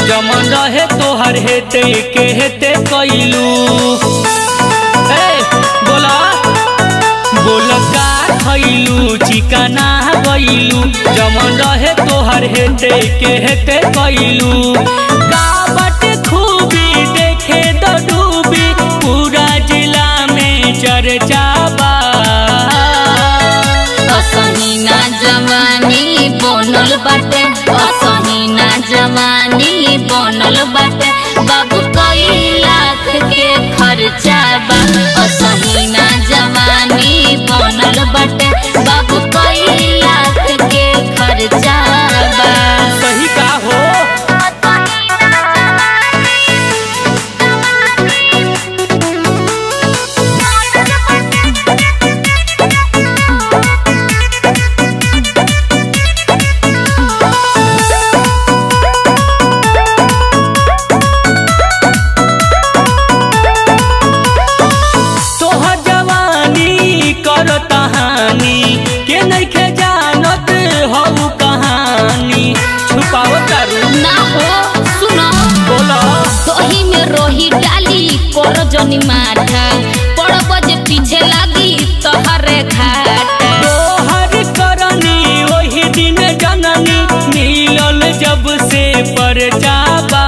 जमन रहे तोहर हेते के हेते कैलू ए बोला बोल का खैलू चिकना गैलू जमन रहे तोहर हेते के हेते कैलू का बाटे खूबी देखे तो डूबी पूरा जिला में चर्चा बा असहीना जवानी बनल बाटे असहीना जवानी बनल बाटे बाबू कई लाख के खर्चा बा असहीना जवानी बनल बाटे बाबू कई लाख के खर्चा बा सही का हो तोहर जवानी कर कहानी के नइखे जानत हऊ कहानी छुपाव करू ना हो सुनो बोला दही में रोही डाली कर जनी माठा पड़ब जे पीछे लागी तोहरे घाटा तोहर करनी वही दिन जननी मिलल जब से पर जाबा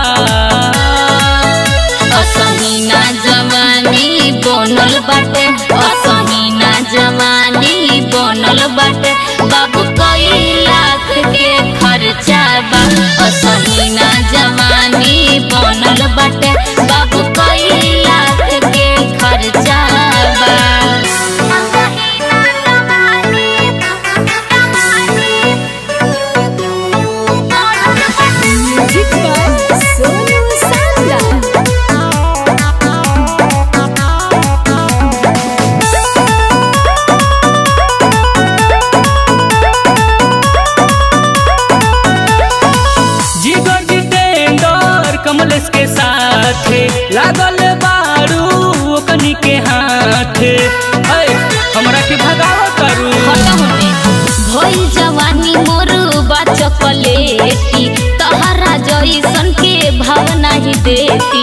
असहीना जवानी बनल बाटे असहीना जवानी बनल बाटे बाबू कई लाख के खर्चा बा असहीना जवानी बनल बाटे बाबू कई लाख के खर्चा बा Music by Sonu Sandra. जिगर जितेंद्र कमलेश के साथ लागल बारू ओकनी के हाथ ऐ, हमरा के भगाव करू भइल जवानी मोर बा चॉकलेटी तहरा जइसन के भाव नाही देती